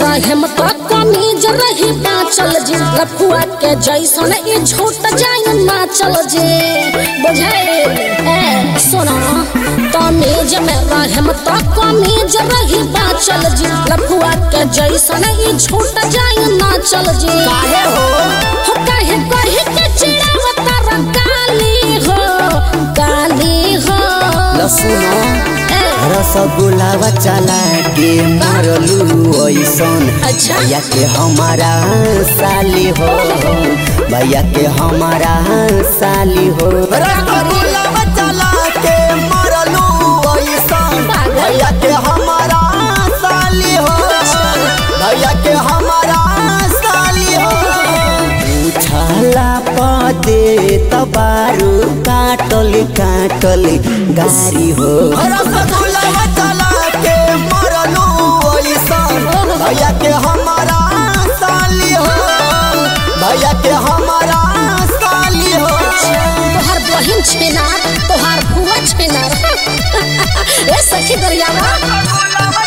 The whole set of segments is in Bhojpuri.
रहम तो कमीज रही बाचल जी लफुआ के जैसन ई झूठ जाय ना चल जी बुझाए ए सुना तमीज में रहम तो कमीज रही बाचल जी लफुआ के जैसन ई झूठ जाय ना चल जी काहे हो हो काहे कहे के चिड़ावता रकाली हो काली हो ल सुनो ए, रसगुल्लावा चला के मरलू ऐसन अच्छा। भैया के हमारा साली हो भैया के हमारा साली हो रसगुल्लावा चला के मरलू ऐसन भैया के हमारा साली हो भैया के हमारा साली हो उछाला पदे तबारू काटल काटल गारी हो रसगुल्लावा चला के मरलू ऐसन भैया के हमारा साली हो भैया के हमारा साली हो तोहार बहिन छेना तोहार बुआ छेना ए सखी दरियावा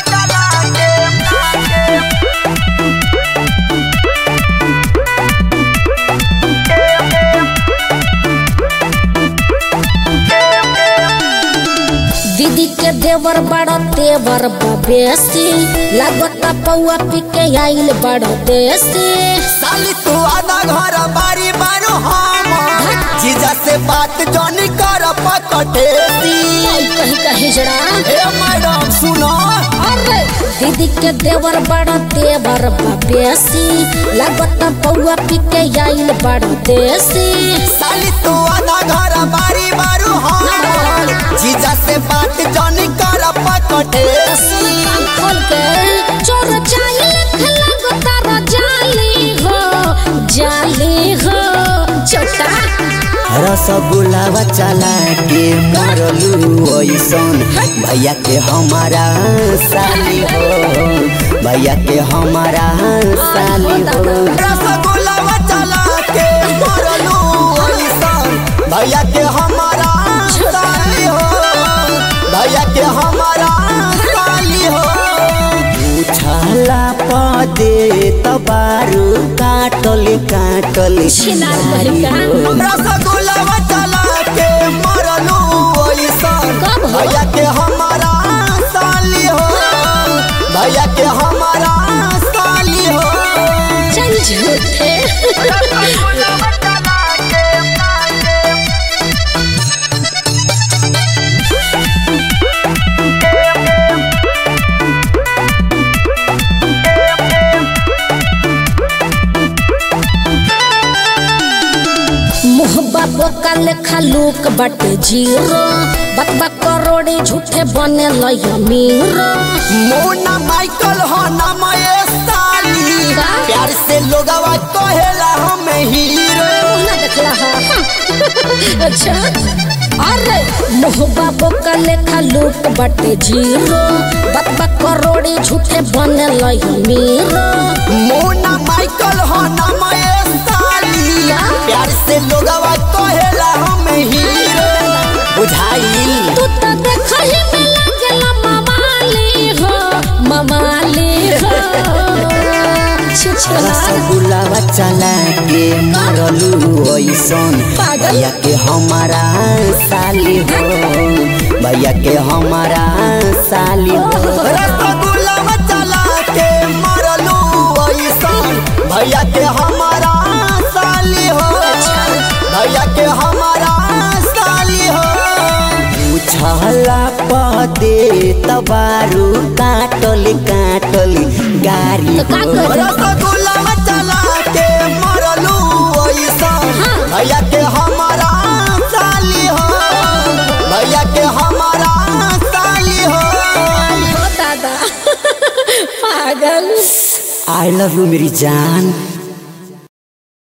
दीदी के देवर बड़ा तेवर बबेसी लागता पौआ पी के आइल बड़ा देसी साली तू आधा घर बारी बारू हम जीजा से बात जनी कर पकटेसी आई कहीं कहीं जरा हे मैडम सुनो अरे दीदी के देवर बड़ा देवर बबेसी लागता पौआ पी के आइल बड़ा देसी साली तू आधा घर बारी बारू हम जीजा से बात जनी कर पकटेसी खोल के चोर चाइल लगता रा जाली हो जाली हो छोटा रसगुल्लावा चला के मरलू ऐसन भैया के हमारा साली हो भैया के हमारा साली हो रसगुल्लावा चला के मरलू ऐसन भैया के हमारा साली हो भैया के हमारा साली हो उछाला पदे तबारू काटल काटल छिनार बहिका। रसगुल्लावा चला के मरलू ऐसन कब हो? भैया के हमारा साली हो भैया के हमारा साली हो चल झूठे मुहबा बोका लेखा लूक बटे जीरो बतबा करोड़े झूठे बने लय मीरो मोना माइकल हो नाम ये साली का? प्यार से लोगवा कहेला हमें हीरो ना देखला हा अच्छा अरे मोहबा बोका लेखा लूक बटे जीरो बतबा करोड़े झूठे बने लय मीरो मोना माइकल हो नाम ये साली का? प्यार से लोगवा कहेला हमें हीरो बुझाइल तू तो देखही में लागेला मवाली हो मवाली हो छिछला रसगुल्लावा चला के मरलू ऐसन पागल। भैया के हमारा साली हो भैया के हमारा साली हो रसगुल्लावा चला के मरलू ऐसन भैया के हमारा साली हो भैया के हमारा साली हो उछला पदे तबारू काटल काटल गारी तो का हो करी? रसगुल्लावा चला के मरलू ऐसन भैया के हमारा साली हो भैया के हमारा साली हो हो दादा पागल आई लव यू मेरी जान